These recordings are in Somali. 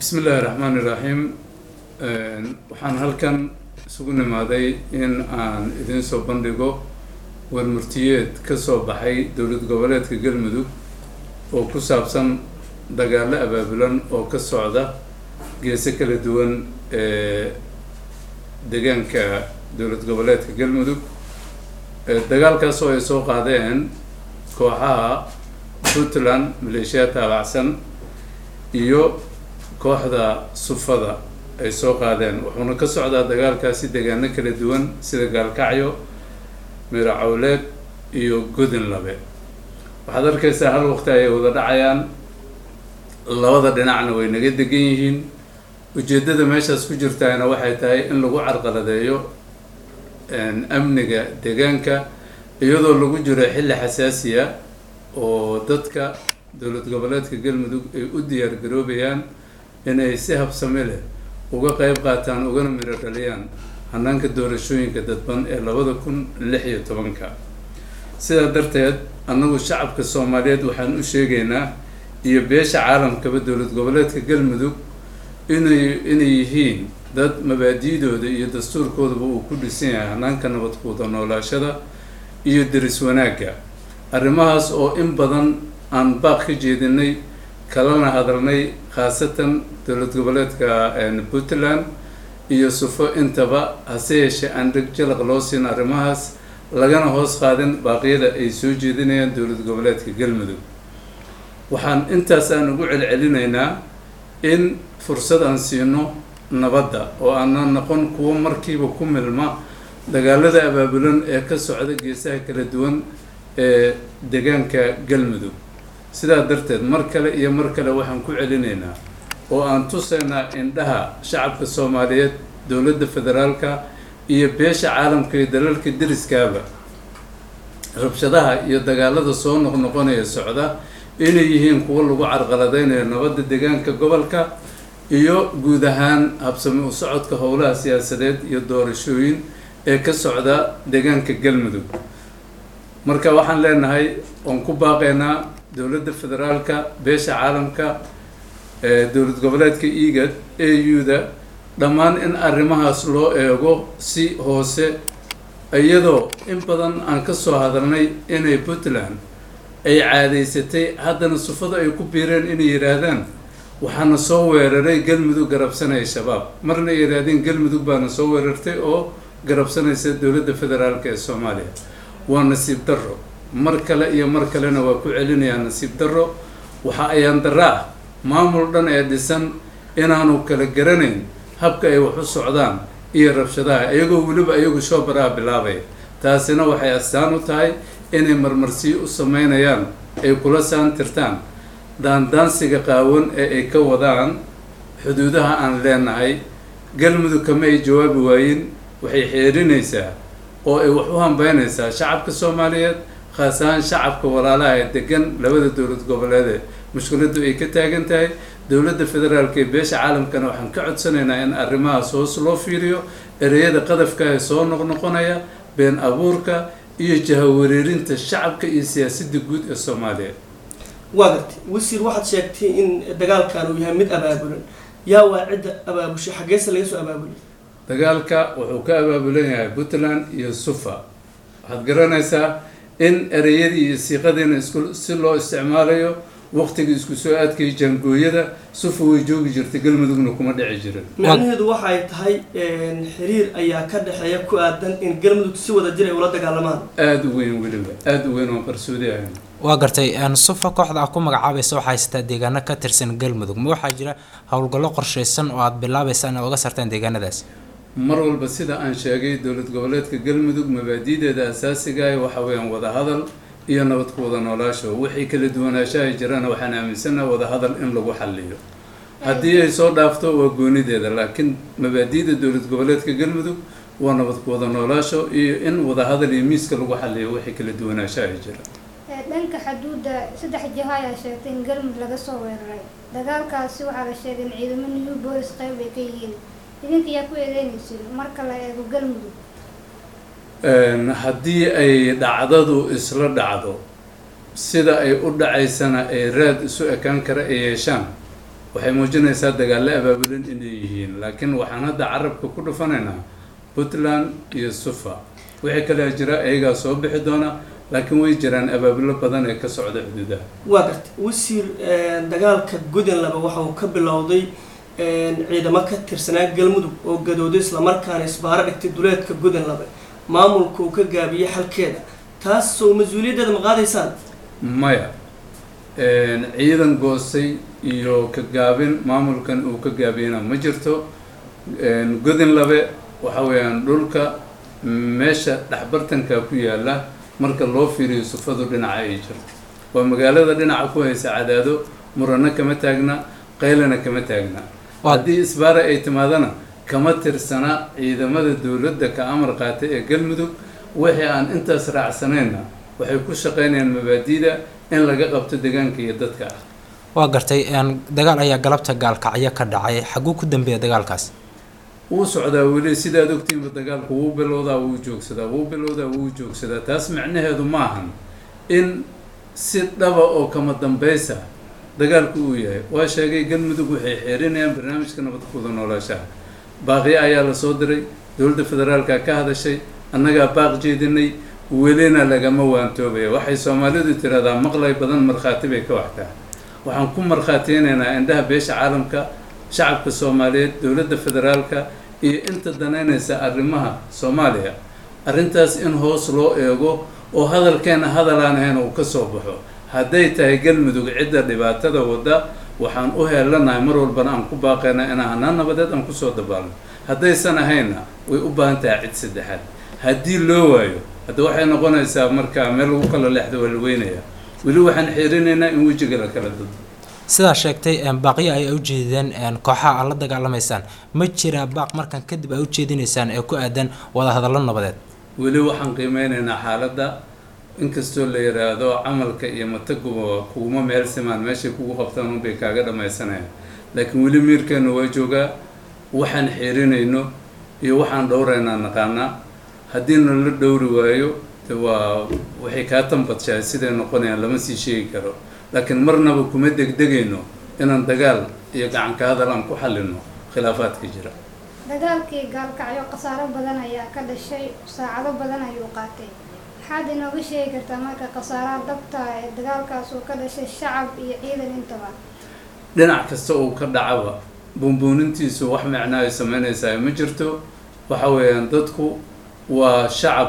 bismi illaahi raxmaani iraxiim waxaan halkan isugu nimaaday in aan idiin soo bandhigo warmurtiyeed ka soo baxay dowlad goboleedka galmudug oo ku saabsan dagaalo abaabulan oo ka socda geese kala duwan ee deegaanka dowlad goboleedka galmudug dagaalkaas oo ay soo qaadeen kooxaha puntland maleeshiya taabacsan iyo kooxda sufada ay soo qaadeen wuxuuna ka socdaa dagaalkaasi deegaano kala duwan sida gaalkacyo miracowleed iyo godin labe waxaad arkaysaa hal waqti ayay wada dhacayaan labada dhinacna way naga degan yihiin ujeeddada meeshaas ku jirtaana waxay tahay in lagu carqaladeeyo amniga deegaanka iyadoo lagu jiro xilli xasaasiya oo dadka dowlad goboleedka galmudug ay u diyaar garoobayaan inay si habsami leh uga qeyb qaataan ugana miro dhaliyaan hanaanka doorashooyinka dadban ee labada kun lix iyo tobanka sidaa darteed annagu shacabka soomaaliyeed waxaan u sheegaynaa iyo beesha caalamkaba dowlad goboleedka galmudug inay inay yihiin dad mabaadi'dooda iyo dastuurkoodaba uu ku dhisan yahay hanaanka nabadkuuda noolaashada iyo deris wanaagga arrimahaas oo in badan aan baaq ka jeedinay kalana hadalnay khaasatan dowlad goboleedka puntland iyo sufo intaba hase yeeshee aan dheg jalaq loo siin arrimahaas lagana hoos qaadin baaqyada ay soo jeedinayaan dowlad goboleedka galmudug waxaan intaas aan ugu celcelinaynaa in fursad aan siino nabadda oo aanan noqon kuwo markiiba ku milma dagaalada abaabulan ee ka socda geesaha kala duwan ee deegaanka galmudug sidaa darteed mar kale iyo mar kale waxaan ku celinaynaa oo aan tusaynaa indhaha shacabka soomaaliyeed dowladda federaalka iyo beesha caalamka iyo dalalka deriskaaba rabshadaha iyo dagaalada soo noqnoqonaya socda inay yihiin kuwo lagu carqaladeynayo nabadda deegaanka gobolka iyo guud ahaan habsami u socodka howlaha siyaasadeed iyo doorashooyin ee ka socda deegaanka galmudug marka waxaan leenahay oon ku baaqaynaa dowladda federaalka beesha caalamka dowlad goboleedka egad a u-da dhammaan in arrimahaas loo eego si hoose iyadoo in badan aan ka soo hadalnay inay puntland ay caadaysatay haddana sufada ay ku biireen inay yidhaahdaan waxaana soo weeraray galmudug garabsanaya shabaab marna ay yidhaahdeen galmudug baana soo weerartay oo garabsanaysa dowladda federaalka ee soomaaliya waa nasiib darro mar kale iyo mar kalena waa ku celinayaa nasiib darro waxa ayaan darra ah maamul dhan ee dhisan inaanu kala garanayn habka ay wax u socdaan iyo rabshadaha iyagoo weliba iyagu shoobaraa bilaabaya taasina waxay astaan u tahay inay marmarsiyo u sameynayaan ay kula saantirtaan daandaansiga qaawan ee ay ka wadaan xuduudaha aan leenahay galmudug kama ay jawaabi waayin waxay xeerinaysaa oo ay wax u hambeynaysaa shacabka soomaaliyeed khaas ahaan shacabka walaalaha ee degan labada dowlad goboleede mushkiladdu ay ka taagan tahay dowladda federaalka ee beesha caalamkana waxaan ka codsanaynaa in arrimahaas hoos loo fiiriyo ereyada qadafka ee soo noqnoqonaya been abuurka iyo jahawareerinta shacabka iyo siyaasadda guud ee soomaaliya waa gartay wasiir waxaad sheegtay in dagaalkan uu yahay mid abaabulan yaa waa cidda abaabushay xaggeese laga soo abaabulay dagaalka wuxuu ka abaabulan yahay puntland iyo sufa waxaad garanaysaa in ereyadii iyo siiqadiina isku si loo isticmaalayo waqtiga isku soo aadkaya jaangooyada sufa way joogi jirtay galmudugna kuma dhici jirin macnaheedu waxay tahay xiriir ayaa ka dhexeeya ku aadan in galmudug si wada jir ay ula dagaalamaan aada u weyn weliba aada u weyn oon qarsoodi ahayn waa gartay sufa kooxda ah ku magacaabaysa waxaa haysataa deegaano ka tirsan galmudug ma waxaa jira howlgallo qorshaysan oo aada bilaabaysa inaad uga sartaan deegaanadaas mar walba sida aan sheegay dowlad goboleedka galmudug mabaadi'deeda asaasiga ah waxa weeyaan wadahadal iyo nabad ku wada noolaasho wixii kala duwanaanshaha jirana waxaan aaminsannaha wadahadal in lagu xaliyo haddii ay soo dhaafto waa goonideeda laakiin mabaadi'da dowlad goboleedka galmudug waa nabad ku wada noolaasho iyo in wadahadal iyo miiska lagu xaliyo wixii kala duwanaanshaha jira dhanka xuduudda saddex jiho ayaa sheegtay in galmudug laga soo weeraray dagaalkaasi waxaa la sheegay in ciidamo new bolis qayb ay ka yihiin idinka yaa ku eedeynaysin marka la eego galmudug haddii ay dhacdadu isla dhacdo sida ay u dhacaysana ay raad isu ekaan kara ay yeeshaan waxay muujinaysaa dagaallo abaabulan inay yihiin laakiin waxaan hadda carabka ku dhufanaynaa puntland iyo sufa wixii kale jira iyagaa soo bixi doona laakiin way jiraan abaabulo badan ee ka socda xuduudaha waa gartay wasiir dagaalka godanlaba waxa uu ka bilowday ciidamo ka tirsanaa galmudug oo gadooday islamarkaana isbaaro dhigtay duleedka godanlaba maamulka uu ka gaabiyey xalkeeda taas soo mas-uuliyaddeeda ma qaadaysaan maya ciidan goostay iyo ka gaabin maamulkan uu ka gaabiyena ma jirto godin labe waxa weeyaan dhulka meesha dhexbartanka ku yaala marka loo fiiriyo sufadu dhinaca ay jirto waa magaalada dhinaca ku haysa cadaado murano kama taagna qaylana kama taagna haddii isbaara ay timaadana kama tirsana ciidamada dowladda ka amar qaatay ee galmudug wixii aan intaas raacsanayna waxay ku shaqaynayaan mabaadiida in laga qabto deegaanka iyo dadka ah waa gartay dagaal ayaa galabta gaalkacyo ka dhacay xaguu ku dambeeya dagaalkaas wuu socdaa weli sidaad ogtiinba dagaalku wuu bilowdaa wuu joogsadaa wuu bilowdaa wuu joogsadaa taas macnaheedu ma ahan in si dhaba oo kama dambaysa dagaalku uu yahay waa sheegay galmudug waxay xeerinayaan barnaamijka nabadkuuda noolaashaha baaqyo ayaa la soo diray dowladda federaalka ka hadashay annagaa baaq jeedinay welina lagama waantoobaya waxay soomaalidu tiraahdaa maqlay badan markhaati bay ka waxtaa waxaan ku markhaatiynaynaa indhaha beesha caalamka shacabka soomaaliyeed dowladda federaalka iyo inta danaynaysa arrimaha soomaaliya arrintaas in hoos loo eego oo hadalkeena hadalaan ahayn uu ka soo baxo hadday tahay galmudug cidda dhibaatada wadda waxaan u heelanahay mar walbana aan ku baaqaynaa inaan hanaan nabadeed aan kusoo dabaalno haddaysan ahaynna way u baahan tahay cid saddexaad haddii loo waayo hadda waxay noqonaysaa markaa meel lagu kala leexdo waa la weynaya weli waxaan xiirinaynaa in wejiga la kala dado sidaa sheegtay baaqyo ay ujeedeen kooxaha aad la dagaalamaysaan ma jiraa baaq markan kadib ay ujeedinaysaan ee ku aadan wadahadallo nabadeed weli waxaan qiimeynaynaa xaaladda inkastoo la yidhaahdo camalka iyo mataguba kuguma meel simaan meeshay kugu qabtaan unbay kaaga dhammaysanayaan laakiin weli miirkeenu waa joogaa waxaan xiirinayno iyo waxaan dhowraynaa naqaanaa haddii nala dhowri waayo de waa waxay kaa tambadshahay siday noqonayaan lama sii sheegi karo laakiin marnaba kuma degdegayno inaan dagaal iyo gacanka hadal aan ku xallino khilaafaadka jira dagaalkii gaalkacyo khasaaro badan ayaa ka dhashay saacado badan ayuu qaatay maxaad inooga sheegi kartaa marka khasaaraha dabta ee dagaalkaas uu ka dhashay shacab iyo ciidan intaba dhinac kasta uu ka dhacaba buunbuunintiisu wax micno ay sameynaysaa ma jirto waxa weeyaan dadku waa shacab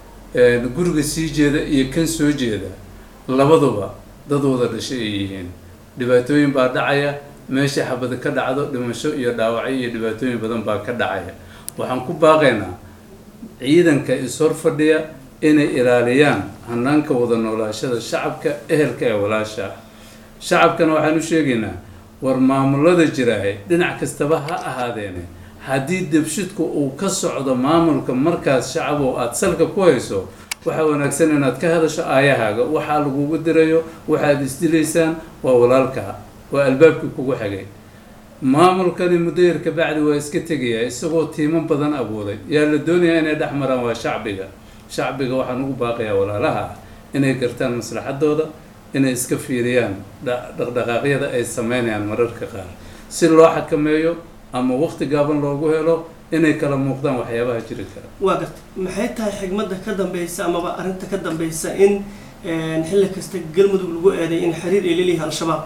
guriga sii jeeda iyo kan soo jeeda labaduba dad wada dhashay ay yihiin dhibaatooyin baa dhacaya meesha xabada ka dhacdo dhimasho iyo dhaawacyo iyo dhibaatooyin badan baa ka dhacaya waxaan ku baaqaynaa ciidanka is-hor fadhiya inay ilaaliyaan hanaanka wada noolaashada shacabka ehelka ee walaasha ah shacabkana waxaan u sheegaynaa war maamulada jiraahe dhinac kastaba ha ahaadeene haddii debshidku uu ka socdo maamulka markaas shacab oo aada salka ku hayso waxaa wanaagsan inaad ka hadasho aayahaaga waxaa lagugu dirayo waxaad isdilaysaan waa walaalkaa waa albaabkii kugu xigay maamulkani mudayar ka bacdi waa iska tegayaa isagoo tiimo badan abuuray yaa la doonayaa inay dhex maraan waa shacbiga shacbiga waxaan ugu baaqayaa walaalaha ah inay gartaan maslaxadooda inay iska fiiriyaan dhaqdhaqaaqyada ay sameynayaan mararka qaar si loo xakameeyo ama waqti gaaban loogu helo inay kala muuqdaan waxyaabaha jiri kara waa garta maxay tahay xigmadda ka dambeysa amaba arrinta ka dambeysa in xilli kasta galmudug lagu eeday in xiriir ay leeliyahay al-shabaab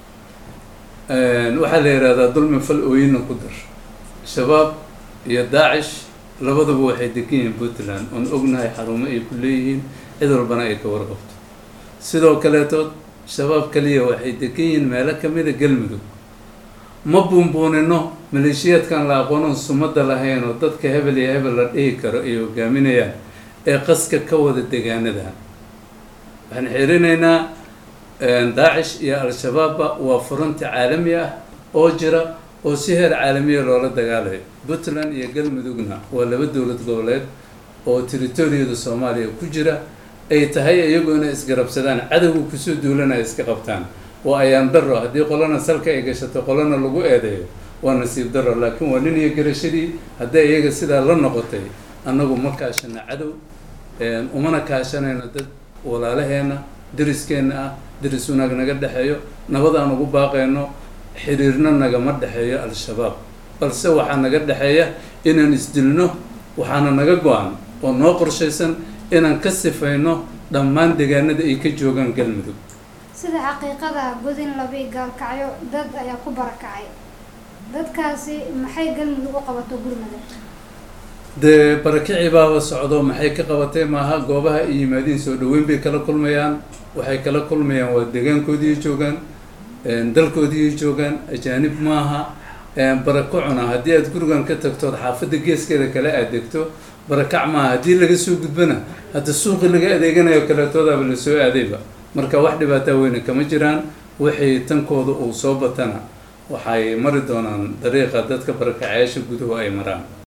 waxaa la yidhahdaa dulmi fal ooyina ku dar shabaab iyo daacish labadaba waxay degan yihiin puntland oon ognahay xarumo ay ku leeyihiin cid walbana ay ka warqabto sidoo kaleetood shabaab kaliya waxay degan yihiin meelo kamida galmudug ma buunbuunino maleeshiyaadkan la aqoonon sumada lahayn oo dadka hebel iyo hebel la dhihi karo ay hogaaminayaan ee qaska ka wada degaanadan waxaan xirinaynaa daacish iyo al-shabaabba waa furunti caalami ah oo jira oo si heer caalamiya loola dagaalayo puntland iyo galmudugna waa laba dowlad goboleed oo territoriyada soomaaliya ku jira ay tahay iyagu inay isgarabsadaan cadowga kusoo duulanaya iska qabtaan waa ayaan daro haddii qolana salka ay gashato qolana lagu eedeeyo waa nasiib daro laakiin waa nin iyo garashadii hadday iyaga sidaa la noqotay annagu ma kaashana cadow umana kaashanayno dad walaalaheena dariskeenna ah daris wanaag naga dhexeeyo nabad aan ugu baaqayno xiriirna nagama dhexeeyo al-shabaab balse waxaa naga dhexeeya inaan isdilno waxaana naga go-an oo noo qorshaysan inaan ka sifayno dhammaan deegaanada ay ka joogaan galmudug sida xaqiiqada godin labi gaalkacyo dad ayaa ku barakacay dadkaasi maxay galmudug u qabato gurmada dee barakicii baaba socdo maxay ka qabatay maaha goobaha ay yimaadiin soo dhaweyn bay kala kulmayaan waxay kala kulmayaan waa deegaankoodii joogaan dalkoodii joogaan ajaanib maaha barakacuna haddii aad gurigan ka tagtood xaafadda geeskeeda kale aad degto barakac maaha haddii laga soo gudbana hadda suuqii laga adeeganayo kaleetoodaaba lasoo aadayba marka wax dhibaataa weyne kama jiraan wixii tankooda uu soo batana waxay mari doonaan dariiqa dadka barakacayaasha guduhu ay maraan